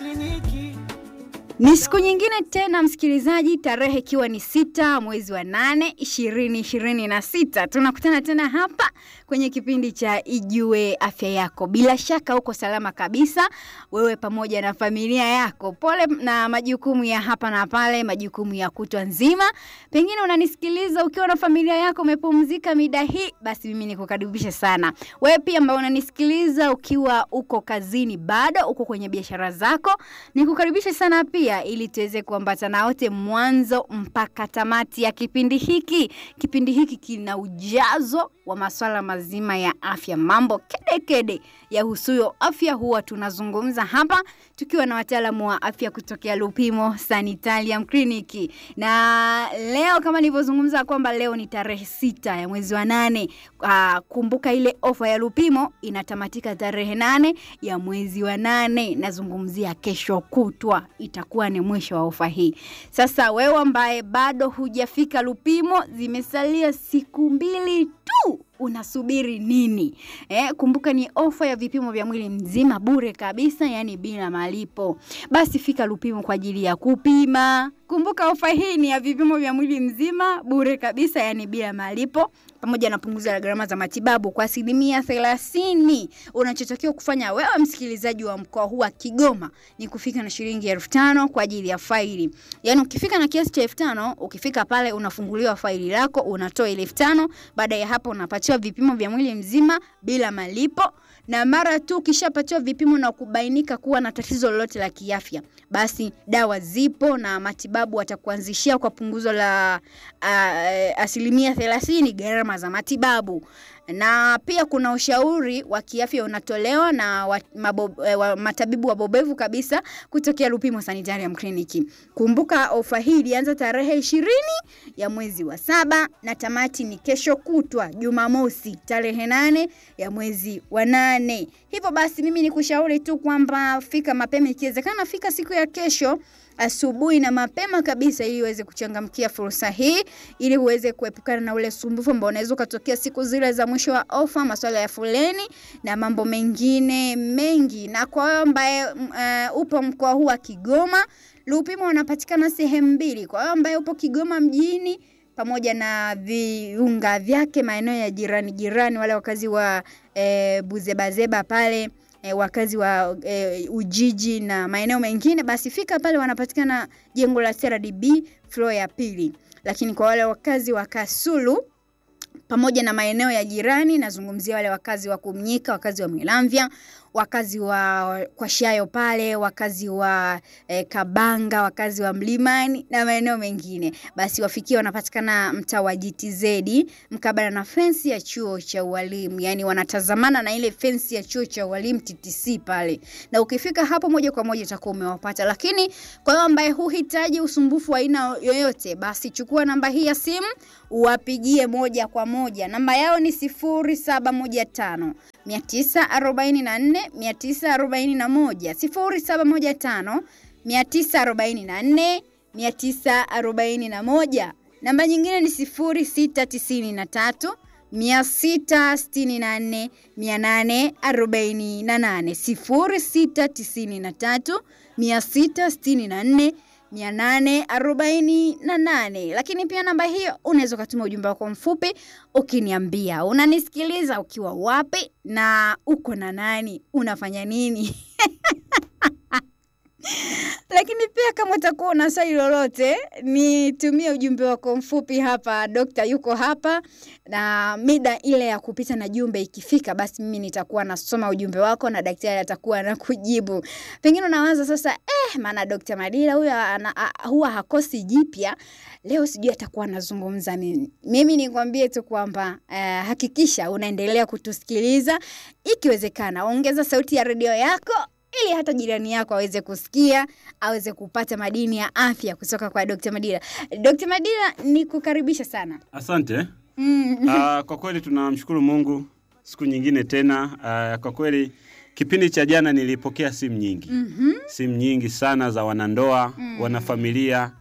kliniki Ni siku nyingine tena msikilizaji, tarehe ikiwa ni sita mwezi wa nane ishirini ishirini na sita tunakutana tena hapa kwenye kipindi cha Ijue Afya Yako. Bila shaka uko salama kabisa, wewe pamoja na familia yako. Pole na majukumu ya hapa na pale, majukumu ya kutwa nzima. Pengine unanisikiliza ukiwa na familia yako, umepumzika mida hii, basi mimi nikukaribisha sana. Wewe pia ambao unanisikiliza ukiwa uko kazini, bado uko kwenye biashara zako, nikukaribisha sana pia ili tuweze kuambatana wote mwanzo mpaka tamati ya kipindi hiki. Kipindi hiki kina ujazo wa maswala mazima ya afya, mambo kede kede ya husuyo afya huwa tunazungumza hapa tukiwa na wataalamu wa afya kutokea Lupimo Sanitarium Clinic. Na leo kama nilivyozungumza kwamba leo ni tarehe sita ya mwezi wa nane. Uh, kumbuka ile ofa ya Lupimo inatamatika tarehe nane ya mwezi wa nane. Nazungumzia kesho kutwa itakuwa ni mwisho wa ofa hii. Sasa wewe ambaye bado hujafika Lupimo, zimesalia siku mbili tu unasubiri nini? Eh, kumbuka ni ofa ya vipimo vya mwili mzima bure kabisa, yani bila malipo. Basi fika Lupimo kwa ajili ya kupima. Kumbuka ofa hii ni ya vipimo vya mwili mzima bure kabisa, yani bila malipo, pamoja na punguzo la gharama za matibabu kwa asilimia thelathini. Unachotakiwa kufanya wewe msikilizaji wa mkoa huu wa Kigoma ni kufika na shilingi elfu tano kwa ajili ya faili. Yani ukifika na kiasi cha elfu tano ukifika pale unafunguliwa faili lako, unatoa ile elfu tano Baada ya hapo unapatiwa vipimo vya mwili mzima bila malipo, na mara tu ukishapatiwa vipimo na kubainika kuwa na tatizo lolote la kiafya, basi dawa zipo na matibabu watakuanzishia kwa punguzo la uh, asilimia thelathini gharama za matibabu na pia kuna ushauri wa kiafya unatolewa na wa, mabo, eh, wa, matabibu wabobevu kabisa kutokea Lupimo Sanitarium Clinic. Kumbuka ofa hii ilianza tarehe ishirini ya mwezi wa saba na tamati ni kesho kutwa Jumamosi tarehe nane ya mwezi wa nane. Hivyo basi mimi nikushauri tu kwamba fika mapema, ikiwezekana fika siku ya kesho asubuhi na mapema kabisa ili uweze kuchangamkia fursa hii ili uweze kuepukana na ule sumbufu ambao unaweza ukatokea siku zile za mwisho wa ofa, masuala ya foleni na mambo mengine mengi. Na kwa wewe ambaye uh, upo mkoa huu wa Kigoma, Lupimo wanapatikana sehemu mbili. Kwa wewe ambaye upo Kigoma mjini pamoja na viunga vyake, maeneo ya jirani jirani, wale wakazi wa eh, Buzebazeba pale e, wakazi wa e, Ujiji na maeneo mengine, basi fika pale, wanapatikana jengo la CRDB floor ya pili. Lakini kwa wale wakazi wa Kasulu pamoja na maeneo ya jirani, nazungumzia wale wakazi wa Kumnyika, wakazi wa Mwilamvya, wakazi wa kwa Shayo pale, wakazi wa eh, Kabanga, wakazi wa Mlimani na maeneo mengine, basi wafikie, wanapatikana mtaa wa GTZ mkabala na fensi ya chuo cha ualimu, yani wanatazamana na ile fensi ya chuo cha ualimu TTC pale, na ukifika hapo moja kwa moja utakuwa umewapata. Lakini kwa hiyo ambaye huhitaji usumbufu wa aina yoyote, basi chukua namba hii ya simu uwapigie moja kwa moja. Namba yao ni sifuri saba moja tano 944 941 0715 944 941. Namba nyingine ni 0693 664 848 0693 664 848. Lakini pia namba hiyo unaweza ukatuma ujumbe wako mfupi ukiniambia unanisikiliza ukiwa wapi na uko na nani, unafanya nini? Lakini pia kama utakuwa una swali lolote, nitumie ujumbe wako mfupi hapa. Dokta yuko hapa, na mida ile ya kupita na jumbe ikifika, basi mimi nitakuwa nasoma ujumbe wako na daktari atakuwa anakujibu. Pengine unawaza sasa, eh, maana Dokta Madila huyo huwa hakosi jipya, leo sijui atakuwa anazungumza nini. Mimi nikwambie tu kwamba eh, hakikisha unaendelea kutusikiliza, ikiwezekana ongeza sauti ya redio yako ili hata jirani yako aweze kusikia, aweze kupata madini ya afya kutoka kwa Dr. Madila. Dr. Madila, nikukaribisha sana. Asante. Mm. Uh, kwa kweli tunamshukuru Mungu siku nyingine tena. Uh, kwa kweli kipindi cha jana nilipokea simu nyingi Mhm. simu nyingi sana za wanandoa Mm. wanafamilia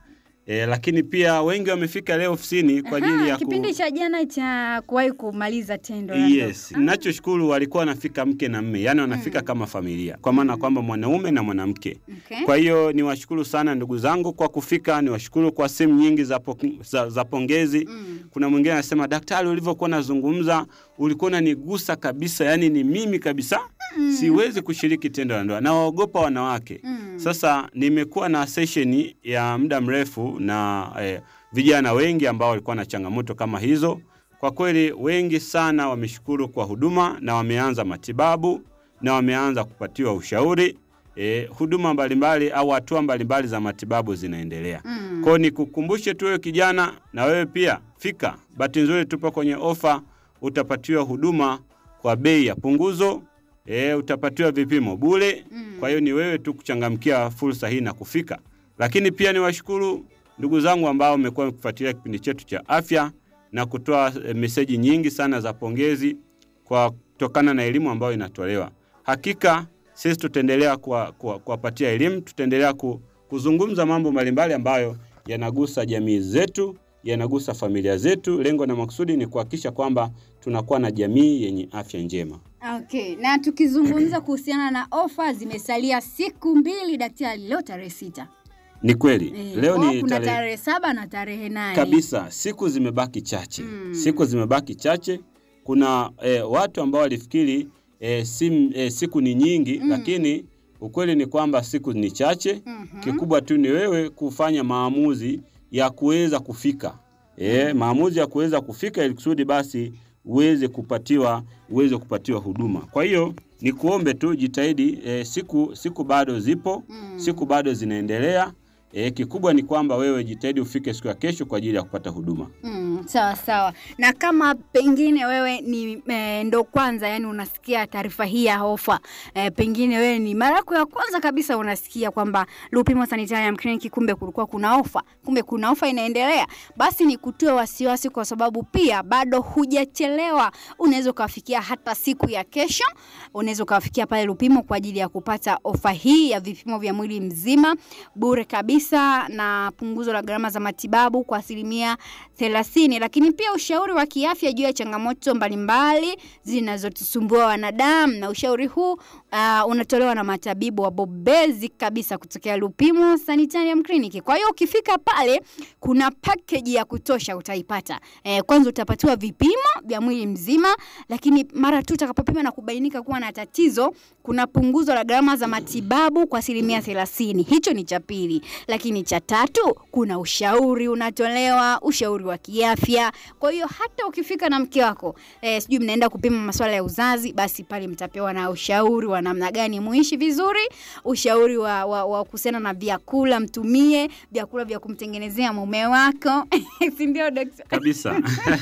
E, lakini pia wengi wamefika leo ofisini kwa ajili Aha, ya ku... kipindi cha jana cha kuwahi kumaliza tendo la ndoa. Yes, ninachoshukuru walikuwa wanafika mke na mme, yaani wanafika kama familia, kwa maana kwamba mwanaume na mwanamke. Okay. Kwa hiyo niwashukuru sana ndugu zangu kwa kufika, niwashukuru kwa simu nyingi za, po, za, za pongezi. Mm. Kuna mwingine anasema daktari, ulivyokuwa unazungumza ulikuwa unanigusa kabisa, yaani ni mimi kabisa siwezi kushiriki tendo la ndoa, nawaogopa wanawake. Mm. Sasa nimekuwa na sesheni ya muda mrefu na eh, vijana wengi ambao walikuwa na changamoto kama hizo. Kwa kweli wengi sana wameshukuru kwa huduma na wameanza matibabu na wameanza kupatiwa ushauri. Eh, huduma mbalimbali au hatua mbalimbali za matibabu zinaendelea. Mm. Kwa hiyo nikukumbushe tu wewe kijana, na wewe pia fika. Bahati nzuri tupo kwenye ofa, utapatiwa huduma kwa bei ya punguzo. E, utapatiwa vipimo bure. Mm. Kwa hiyo ni wewe tu kuchangamkia fursa hii na kufika. Lakini pia niwashukuru ndugu zangu ambao mmekuwa mkifuatilia kipindi chetu cha afya na kutoa e, meseji nyingi sana za pongezi kwa kutokana na elimu ambayo inatolewa. Hakika sisi tutaendelea kuwa- kuwa- kuwapatia elimu, tutaendelea ku, kuzungumza mambo mbalimbali ambayo yanagusa jamii zetu, yanagusa familia zetu. Lengo na makusudi ni kuhakikisha kwamba tunakuwa na jamii yenye afya njema. Okay, na tukizungumza kuhusiana na ofa, zimesalia siku mbili daktari, leo tarehe sita. Ni kweli Eh, leo kwa ni kuna tarehe tarehe saba na tarehe nane kabisa, siku zimebaki chache Mm. siku zimebaki chache. Kuna eh, watu ambao walifikiri eh, sim, eh, siku ni nyingi Mm. lakini ukweli ni kwamba siku ni chache. Mhm. Kikubwa tu ni wewe kufanya maamuzi ya kuweza kufika e, maamuzi ya kuweza kufika ili kusudi basi uweze kupatiwa uweze kupatiwa huduma. Kwa hiyo ni kuombe tu jitahidi, e, siku siku bado zipo Mm. siku bado zinaendelea. E, kikubwa ni kwamba wewe jitahidi ufike siku ya kesho kwa ajili ya kupata huduma. Mm, sawa sawa. Na kama pengine wewe ni e, ndo kwanza yani unasikia taarifa hii ya ofa e, pengine wewe ni mara yako ya kwanza kabisa unasikia kwamba Lupimo Sanitarium Clinic kumbe kulikuwa kuna ofa, kumbe kuna ofa inaendelea, basi ni kutoe wasiwasi, kwa sababu pia bado hujachelewa. Unaweza ukawafikia hata siku ya kesho, unaweza ukawafikia pale Lupimo kwa ajili ya kupata ofa hii ya vipimo vya mwili mzima bure kabisa na punguzo la gharama za matibabu kwa asilimia thelathini, lakini pia ushauri wa kiafya juu ya changamoto mbalimbali zinazotusumbua wanadamu, na ushauri huu uh, unatolewa na matabibu wabobezi kabisa kutokea Lupimo Sanitarium Clinic. Kwa hiyo ukifika pale, kuna package ya kutosha utaipata. Eh, kwanza utapatiwa vipimo vya mwili mzima, lakini mara tu utakapopima na kubainika kuwa na tatizo, kuna punguzo la gharama za matibabu kwa asilimia thelathini. Hicho ni cha pili, lakini cha tatu kuna ushauri unatolewa, ushauri wa kiafya. Kwa hiyo hata ukifika na mke wako eh, sijui mnaenda kupima masuala ya uzazi, basi pale mtapewa na ushauri wa namna gani muishi vizuri, ushauri wa, wa, wa kuhusiana na vyakula, mtumie vyakula vya kumtengenezea mume wako si ndio daktari? kabisa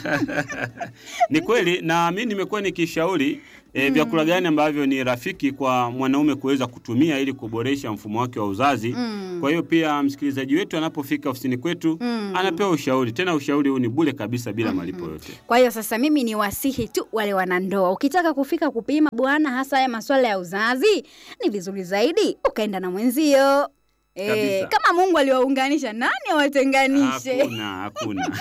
ni kweli na mi nimekuwa nikishauri e, vyakula gani ambavyo ni rafiki kwa mwanaume kuweza kutumia ili kuboresha mfumo wake wa uzazi Mm. kwa hiyo pia msikilizaji wetu anapofika ofisini kwetu Mm. anapewa ushauri tena ushauri huu ni bure kabisa bila malipo yote Kwa hiyo sasa mimi ni wasihi tu wale wanandoa, ukitaka kufika kupima bwana, hasa haya masuala ya uzazi, ni vizuri zaidi ukaenda na mwenzio. E, Kabisa. kama Mungu aliwaunganisha nani awatenganishe? hakuna hakuna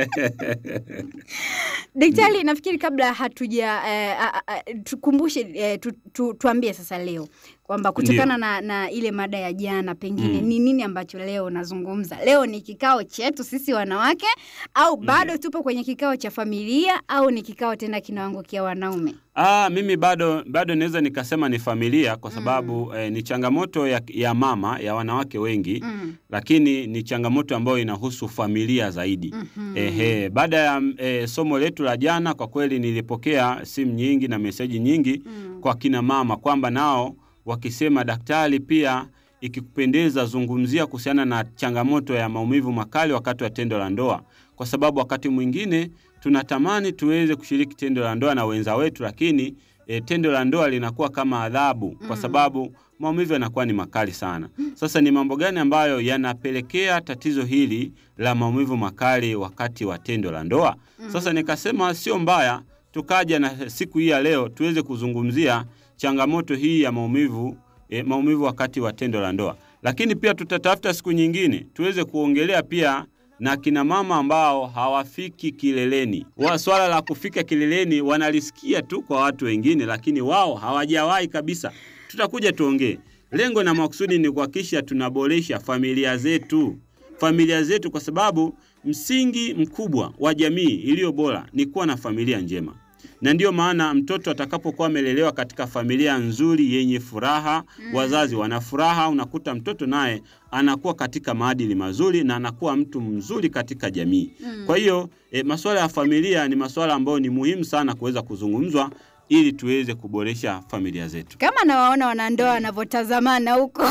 Daktari, nafikiri kabla hatuja eh, a- a- a- tukumbushe eh, tu, tu, tuambie sasa leo kwamba kutokana na, na ile mada ya jana pengine Mm. ni nini ambacho leo nazungumza. Leo ni kikao chetu sisi wanawake au bado tupo kwenye kikao cha familia au ni kikao tena kinaangukia wanaume? Ah, mimi bado bado naweza nikasema ni familia kwa sababu eh, ni changamoto ya, ya mama ya wanawake wengi Mm. lakini ni changamoto ambayo inahusu familia zaidi. Mhm. Ehe, baada ya eh, somo letu la jana, kwa kweli nilipokea simu nyingi na meseji nyingi Mm. kwa kina mama kwamba nao wakisema, daktari, pia ikikupendeza zungumzia kuhusiana na changamoto ya maumivu makali wakati wa tendo la ndoa, kwa sababu wakati mwingine tunatamani tuweze kushiriki tendo la ndoa na wenza wetu, lakini e, tendo la ndoa linakuwa kama adhabu kwa Mm. sababu maumivu yanakuwa ni makali sana. Sasa ni mambo gani ambayo yanapelekea tatizo hili la maumivu makali wakati wa tendo la ndoa? Sasa nikasema sio mbaya tukaja na siku hii ya leo tuweze kuzungumzia changamoto hii ya maumivu e, maumivu wakati wa tendo la ndoa. lakini pia tutatafuta siku nyingine tuweze kuongelea pia na kina mama ambao hawafiki kileleni. Wa swala la kufika kileleni wanalisikia tu kwa watu wengine, lakini wao hawajawahi kabisa. Tutakuja tuongee. Lengo na makusudi ni kuhakikisha tunaboresha familia zetu, familia zetu, kwa sababu msingi mkubwa wa jamii iliyo bora ni kuwa na familia njema na ndiyo maana mtoto atakapokuwa amelelewa katika familia nzuri yenye furaha mm. wazazi wana furaha, unakuta mtoto naye anakuwa katika maadili mazuri na anakuwa mtu mzuri katika jamii mm. kwa hiyo e, masuala ya familia ni masuala ambayo ni muhimu sana kuweza kuzungumzwa ili tuweze kuboresha familia zetu. Kama nawaona wanandoa wanavyotazamana huko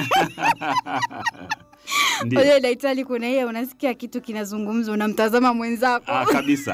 Ndio. Ule daktari, kuna hiyo unasikia kitu kinazungumzwa, unamtazama mwenzako Ah, kabisa.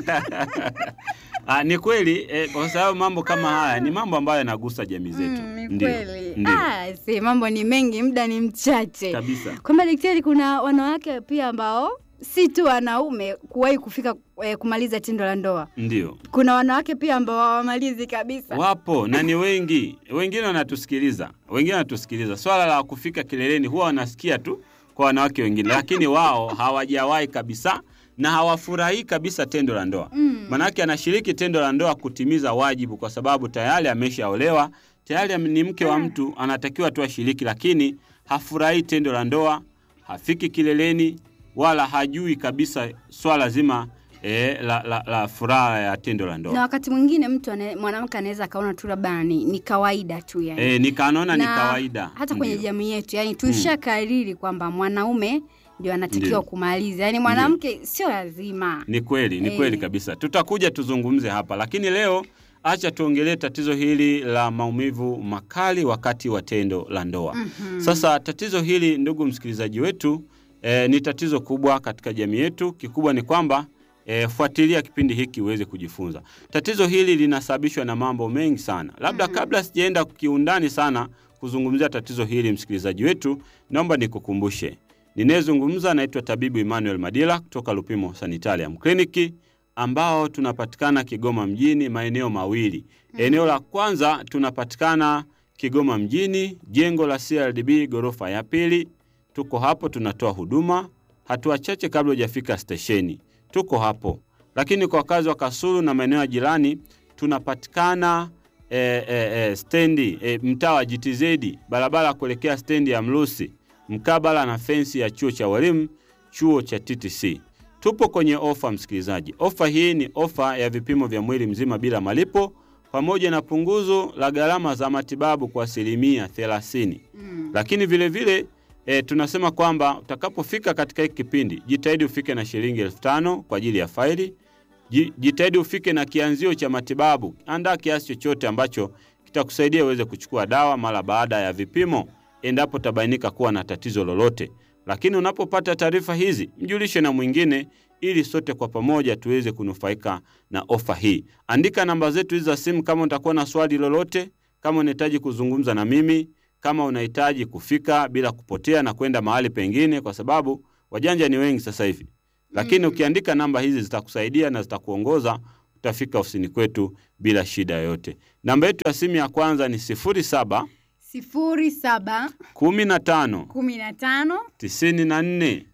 Ah, ni kweli eh, kwa sababu mambo kama haya ni mambo ambayo yanagusa jamii zetu. Mm, ni Ndio, kweli. ndio. Ah, si mambo ni mengi, muda ni mchache. Kabisa. Kwamba daktari, kuna wanawake pia ambao si tu wanaume kuwahi kufika eh, kumaliza tendo la ndoa. Ndio. Kuna wanawake pia ambao hawamalizi kabisa. Wapo na ni wengi, wengine wanatusikiliza, wengine wanatusikiliza. Swala la kufika kileleni huwa wanasikia tu kwa wanawake wengine, lakini wao hawajawahi kabisa na hawafurahii kabisa tendo la ndoa. Mm. Manake anashiriki tendo la ndoa kutimiza wajibu, kwa sababu tayari ameshaolewa, tayari ni mke wa mtu, anatakiwa tu ashiriki, lakini hafurahii tendo la ndoa, hafiki kileleni, wala hajui kabisa swala zima eh, la, la, la furaha ya tendo la ndoa. Na wakati mwingine mtu ane- mwanamke anaweza akaona tu labda ni, ni kawaida tu yani. E, nikaanaona ni Na kawaida hata kwenye Ndio. jamii yetu yani tuishakariri kwamba mwanaume ndio anatakiwa Ndio. kumaliza, yani mwanamke sio lazima. Ni kweli, ni Eh. kweli kabisa. Tutakuja tuzungumze hapa, lakini leo acha tuongelee tatizo hili la maumivu makali wakati wa tendo la ndoa. Mhm. Sasa tatizo hili, ndugu msikilizaji wetu, e, ni tatizo kubwa katika jamii yetu. Kikubwa ni kwamba e, fuatilia kipindi hiki uweze kujifunza. Tatizo hili linasababishwa na mambo mengi sana. Labda kabla sijaenda kiundani sana kuzungumzia tatizo hili, msikilizaji wetu, naomba nikukumbushe ninayezungumza naitwa tabibu Emmanuel Madila kutoka Lupimo Sanitarium Clinic ambao tunapatikana Kigoma mjini maeneo mawili. Eneo la kwanza tunapatikana Kigoma mjini, jengo la CRDB ghorofa ya pili. Tuko hapo tunatoa huduma, hatua chache kabla hujafika stesheni. Tuko hapo, lakini kwa wakazi wa Kasulu na maeneo ya jirani tunapatikana e, e, e, stendi e, mtaa wa GTZ, barabara ya kuelekea stendi ya Mlusi, mkabala na fensi ya chuo cha walimu, chuo cha TTC. Tupo kwenye ofa, msikilizaji. Ofa hii ni ofa ya vipimo vya mwili mzima bila malipo pamoja na punguzo la gharama za matibabu kwa asilimia 30. Mm. Lakini vile vile e, tunasema kwamba utakapofika katika hiki kipindi jitahidi ufike na shilingi elfu tano kwa ajili ya faili. Ji- Jitahidi ufike na kianzio cha matibabu. Andaa kiasi chochote ambacho kitakusaidia uweze kuchukua dawa mara baada ya vipimo, endapo tabainika kuwa na tatizo lolote. Lakini unapopata taarifa hizi, mjulishe na mwingine, ili sote kwa pamoja tuweze kunufaika na ofa hii. Andika namba zetu hizi za simu kama utakuwa na swali lolote, kama unahitaji kuzungumza na mimi, kama unahitaji kufika bila kupotea na kwenda mahali pengine, kwa sababu wajanja ni wengi sasa hivi. Lakini ukiandika namba hizi zitakusaidia na zitakuongoza, utafika ofisini kwetu bila shida yoyote. Namba yetu ya simu ya kwanza ni 07 sifuri saba 15 kumi na tano 94 tisini na nne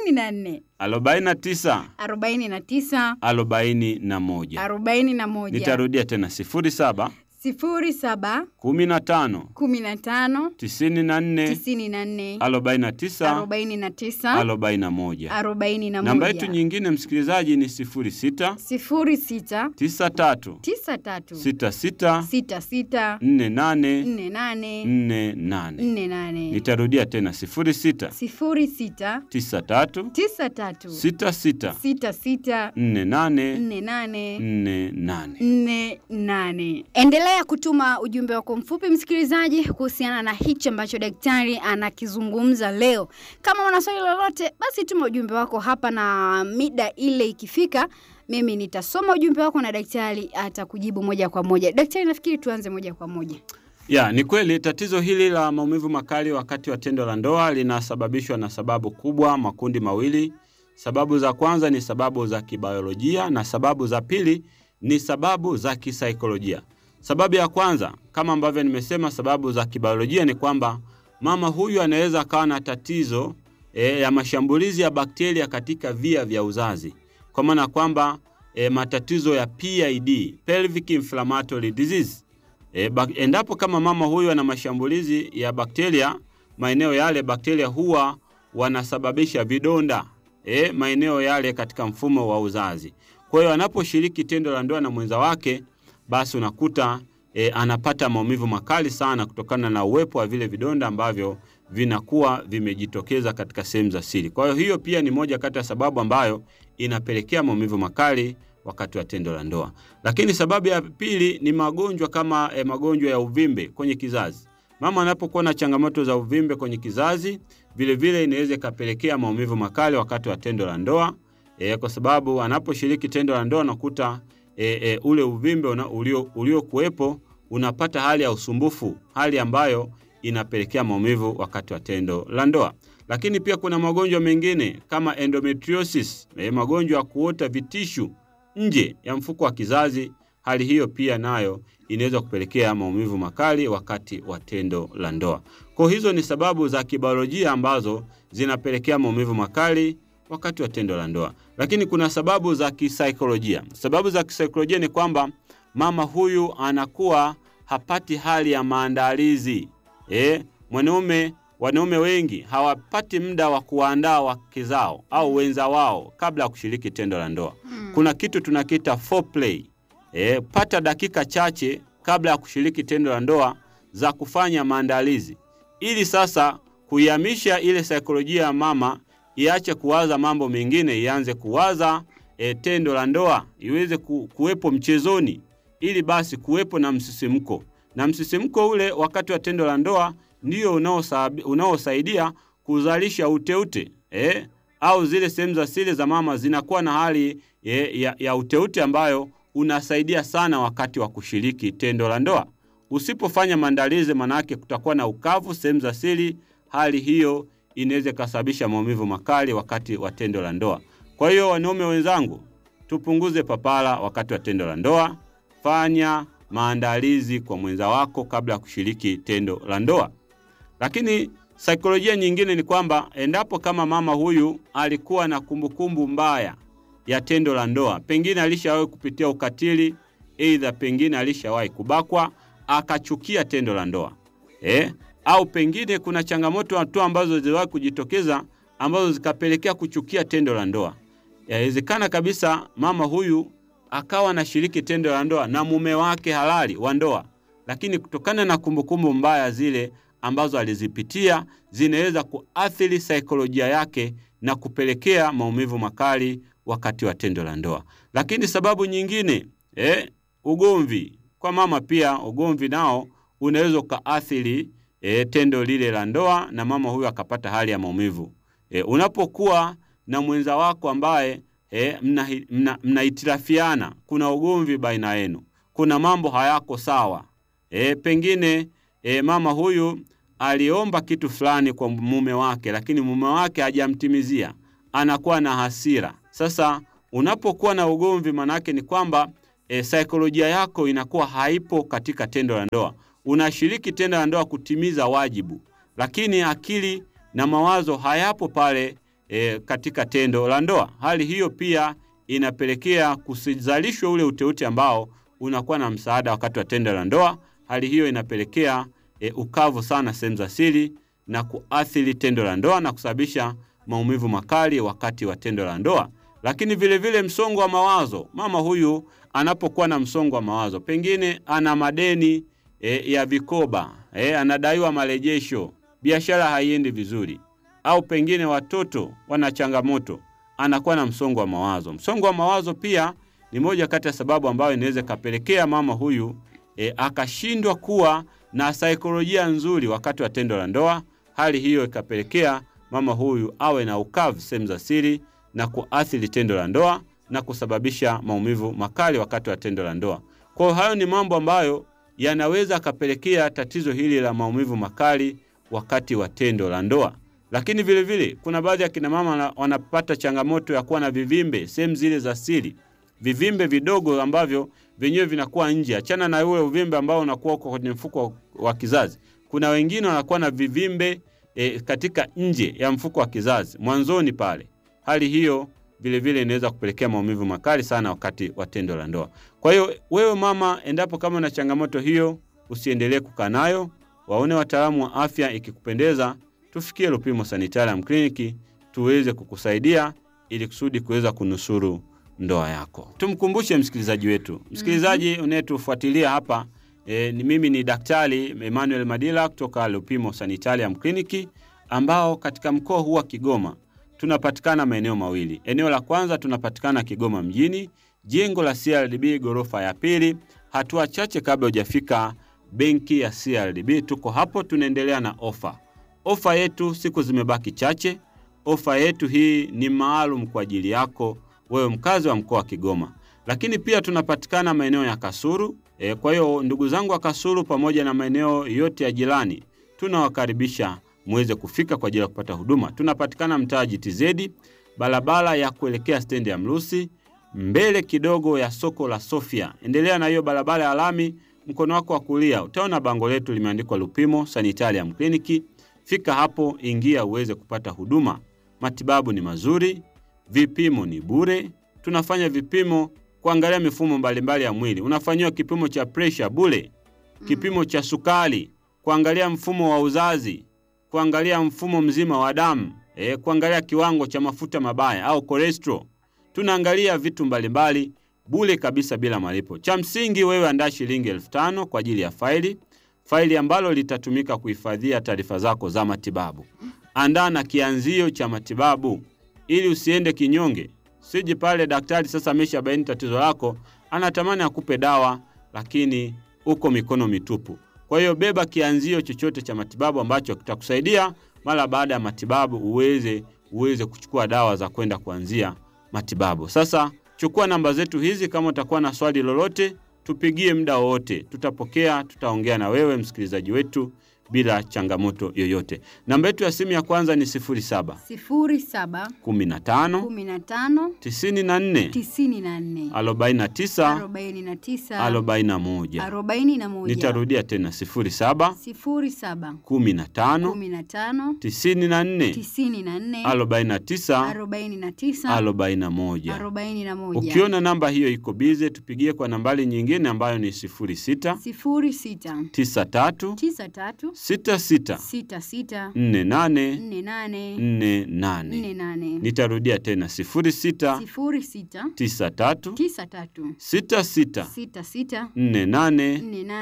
49 arobaini na tisa 41. arobaini na moja Nitarudia tena 07 sifuri saba 15 kumi na tano 94 tisini na nne 49 arobaini na tisa 41. arobaini na Namba yetu moja nyingine msikilizaji ni 06 sifuri sita 93 tisa tatu 66 sita sita 48 nne nane 48. nne nane Nitarudia tena 06 sifuri sita 93 tisa tatu 66 sita sita 48 nne nane 48. nne nane. Endelea kutuma ujumbe wako mfupi msikilizaji, kuhusiana na hichi ambacho daktari anakizungumza leo. Kama una swali lolote, basi tuma ujumbe wako hapa, na mida ile ikifika, mimi nitasoma ujumbe wako na daktari atakujibu moja kwa moja. Daktari, nafikiri tuanze moja kwa moja. Ya, ni kweli tatizo hili la maumivu makali wakati wa tendo la ndoa linasababishwa na sababu kubwa, makundi mawili. Sababu za kwanza ni sababu za kibiolojia na sababu za pili ni sababu za kisaikolojia. Sababu ya kwanza kama ambavyo nimesema, sababu za kibiolojia ni kwamba mama huyu anaweza akawa na tatizo e, ya mashambulizi ya bakteria katika via vya uzazi, kwa maana kwamba e, matatizo ya PID, pelvic inflammatory disease. E, bak, endapo kama mama huyu ana mashambulizi ya bakteria maeneo yale, bakteria huwa wanasababisha vidonda e, maeneo yale katika mfumo wa uzazi. Kwa hiyo anaposhiriki tendo la ndoa na mwenza wake, basi unakuta e, anapata maumivu makali sana kutokana na uwepo wa vile vidonda ambavyo vinakuwa vimejitokeza katika sehemu za siri. Kwa hiyo hiyo pia ni moja kati ya sababu ambayo inapelekea maumivu makali wakati wa tendo la ndoa. Lakini sababu ya pili ni magonjwa kama e, magonjwa ya uvimbe kwenye kizazi. Mama anapokuwa na changamoto za uvimbe kwenye kizazi, vile vile inaweza ikapelekea maumivu makali wakati wa tendo la ndoa e, kwa sababu anaposhiriki tendo la ndoa unakuta e, e, ule uvimbe uliokuwepo ulio unapata hali ya usumbufu, hali ambayo inapelekea maumivu wakati wa tendo la ndoa. Lakini pia kuna magonjwa mengine kama endometriosis, e, magonjwa ya kuota vitishu nje ya mfuko wa kizazi. Hali hiyo pia nayo inaweza kupelekea maumivu makali wakati wa tendo la ndoa. Kwa hizo ni sababu za kibiolojia ambazo zinapelekea maumivu makali wakati wa tendo la ndoa. Lakini kuna sababu za kisaikolojia. Sababu za kisaikolojia ni kwamba mama huyu anakuwa hapati hali ya maandalizi. E, mwanaume wanaume wengi hawapati muda wa kuwaandaa wake zao au wenza wao kabla ya kushiriki tendo la ndoa. Hmm. Kuna kitu tunakiita foreplay. E, pata dakika chache kabla ya kushiriki tendo la ndoa za kufanya maandalizi ili sasa kuihamisha ile saikolojia ya mama iache kuwaza mambo mengine, ianze kuwaza e, tendo la ndoa iweze ku, kuwepo mchezoni, ili basi kuwepo na msisimko, na msisimko ule wakati wa tendo la ndoa ndio unaosaidia kuzalisha uteute e, au zile sehemu za siri za mama zinakuwa na hali e, ya, ya uteute ambayo unasaidia sana wakati wa kushiriki tendo la ndoa. Usipofanya maandalizi, manake kutakuwa na ukavu sehemu za siri. Hali hiyo inaweza ikasababisha maumivu makali wakati wa tendo la ndoa. Kwa hiyo, wanaume wenzangu, tupunguze papara wakati wa tendo la ndoa. Fanya maandalizi kwa mwenza wako kabla ya kushiriki tendo la ndoa. Lakini saikolojia nyingine ni kwamba endapo kama mama huyu alikuwa na kumbukumbu mbaya ya tendo la ndoa, pengine alishawahi kupitia ukatili, aidha pengine alishawahi kubakwa akachukia tendo la ndoa eh? Au pengine kuna changamoto tu ambazo ziliwahi kujitokeza ambazo zikapelekea kuchukia tendo la ndoa. Yawezekana kabisa mama huyu akawa anashiriki tendo la ndoa na mume wake halali wa ndoa, lakini kutokana na kumbukumbu mbaya zile ambazo alizipitia zinaweza kuathiri saikolojia yake na kupelekea maumivu makali wakati wa tendo la ndoa. Lakini sababu nyingine eh, ugomvi kwa mama pia, ugomvi nao unaweza ukaathiri e, tendo lile la ndoa na mama huyu akapata hali ya maumivu. E, unapokuwa na mwenza wako ambaye e, mnahitirafiana, mna, mna kuna ugomvi baina yenu, kuna mambo hayako sawa e, pengine e, mama huyu aliomba kitu fulani kwa mume wake, lakini mume wake hajamtimizia, anakuwa na hasira. Sasa unapokuwa na ugomvi, manake ni kwamba e, saikolojia yako inakuwa haipo katika tendo la ndoa. Unashiriki tendo la ndoa kutimiza wajibu, lakini akili na mawazo hayapo pale e, katika tendo la ndoa. Hali hiyo pia inapelekea kusizalishwa ule uteute ambao unakuwa na msaada wakati wa tendo la ndoa. Hali hiyo inapelekea e, ukavu sana sehemu za siri na kuathiri tendo la ndoa na kusababisha maumivu makali wakati wa tendo la ndoa. Lakini vilevile vile msongo wa mawazo, mama huyu anapokuwa na msongo wa mawazo, pengine ana madeni e, ya vikoba e, anadaiwa marejesho, biashara haiendi vizuri, au pengine watoto wana changamoto, anakuwa na msongo wa mawazo. Msongo wa mawazo pia ni moja kati ya sababu ambayo inaweza ikapelekea mama huyu e, akashindwa kuwa na saikolojia nzuri wakati wa tendo la ndoa. Hali hiyo ikapelekea mama huyu awe na ukavu sehemu za siri na kuathiri tendo la ndoa na kusababisha maumivu makali wakati wa tendo la ndoa. Kwa hiyo hayo ni mambo ambayo yanaweza akapelekea tatizo hili la maumivu makali wakati wa tendo la ndoa. Lakini vile vile kuna baadhi ya kina mama wanapata changamoto ya kuwa na vivimbe sehemu zile za siri, vivimbe vidogo ambavyo vyenyewe vinakuwa nje. Achana na ule uvimbe ambao unakuwa uko kwenye mfuko wa kizazi. Kuna wengine wanakuwa na vivimbe e, katika nje ya mfuko wa kizazi mwanzoni pale. Hali hiyo vilevile inaweza kupelekea maumivu makali sana wakati wa tendo la ndoa. Kwa hiyo wewe mama, endapo kama na changamoto hiyo, usiendelee kukaa nayo, waone wataalamu wa afya. Ikikupendeza, tufikie Lupimo Sanitarium Clinic tuweze kukusaidia ili kusudi kuweza kunusuru ndoa yako. Tumkumbushe msikilizaji wetu, msikilizaji unayetufuatilia hapa e, ni mimi ni Daktari Emmanuel Madila kutoka Lupimo Sanitarium Clinic ambao katika mkoa huu wa Kigoma tunapatikana maeneo mawili. Eneo la kwanza tunapatikana Kigoma mjini, jengo la CRDB ghorofa ya pili, hatua chache kabla hujafika benki ya CRDB. Tuko hapo, tunaendelea na ofa. Ofa yetu siku zimebaki chache. Ofa yetu hii ni maalum kwa ajili yako wewe mkazi wa mkoa wa Kigoma, lakini pia tunapatikana maeneo ya Kasuru. E, kwa hiyo ndugu zangu wa Kasuru pamoja na maeneo yote ya jirani tunawakaribisha muweze kufika kwa ajili ya kupata huduma. Tunapatikana mtaa GTZ, barabara ya kuelekea stendi ya Mrusi, mbele kidogo ya soko la Sofia. Endelea na hiyo barabara ya lami, mkono wako wa kulia utaona bango letu limeandikwa Lupimo Sanitarium Clinic. Fika hapo, ingia uweze kupata huduma. Matibabu ni mazuri, vipimo ni bure. Tunafanya vipimo kuangalia mifumo mbalimbali ya mwili. Unafanyiwa kipimo cha presha bure, kipimo cha sukari, kuangalia mfumo wa uzazi, kuangalia mfumo mzima wa damu, e, kuangalia kiwango cha mafuta mabaya au cholesterol. Tunaangalia vitu mbalimbali bure kabisa bila malipo. Cha msingi wewe andaa shilingi elfu tano kwa ajili ya faili, faili ambalo litatumika kuhifadhia taarifa zako za matibabu. Andaa na kianzio cha matibabu ili usiende kinyonge. Siji pale daktari sasa ameshabaini tatizo lako, anatamani akupe dawa, lakini uko mikono mitupu. Kwa hiyo beba kianzio chochote cha matibabu ambacho kitakusaidia mara baada ya matibabu uweze uweze kuchukua dawa za kwenda kuanzia matibabu. Sasa chukua namba zetu hizi, kama utakuwa na swali lolote, tupigie muda wowote, tutapokea, tutaongea na wewe msikilizaji wetu bila changamoto yoyote. Namba yetu ya simu ya kwanza ni 07 sifuri saba 15 kumi na tano 94 tisini na nne 49 arobaini na tisa 41. arobaini na moja Nitarudia tena 07 sifuri saba 15 kumi na tano 94 tisini na nne 49 arobaini na tisa 41. arobaini na moja Ukiona namba hiyo iko bize, tupigie kwa nambari nyingine ambayo ni 06 sifuri sita 93 tisa tatu 66 sita sita 48 nne nane 48. nne nane Nitarudia tena 06 sifuri sita 93 tisa tatu 66 sita sita 48 nne nane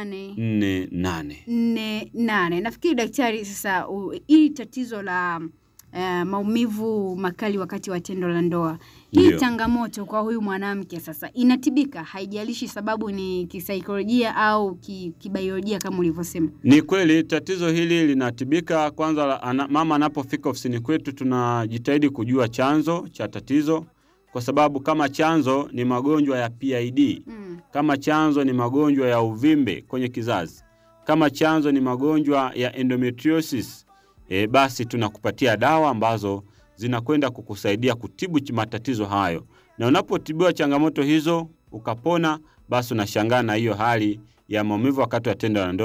48. nne nane. Nafikiri daktari, sasa u- hili tatizo la uh, maumivu makali wakati wa tendo la ndoa, hii Ndio. changamoto kwa huyu mwanamke sasa inatibika, haijalishi sababu ni kisaikolojia au ki, kibiolojia kama ulivyosema. Ni kweli tatizo hili linatibika. Kwanza la- ana, mama anapofika ofisini kwetu tunajitahidi kujua chanzo cha tatizo, kwa sababu kama chanzo ni magonjwa ya PID, Mm. kama chanzo ni magonjwa ya uvimbe kwenye kizazi, kama chanzo ni magonjwa ya endometriosis, e, basi tunakupatia dawa ambazo zinakwenda kukusaidia kutibu ch- matatizo hayo, na unapotibiwa changamoto hizo ukapona, basi unashangaa na hiyo hali ya maumivu wakati wa tendo la ndoa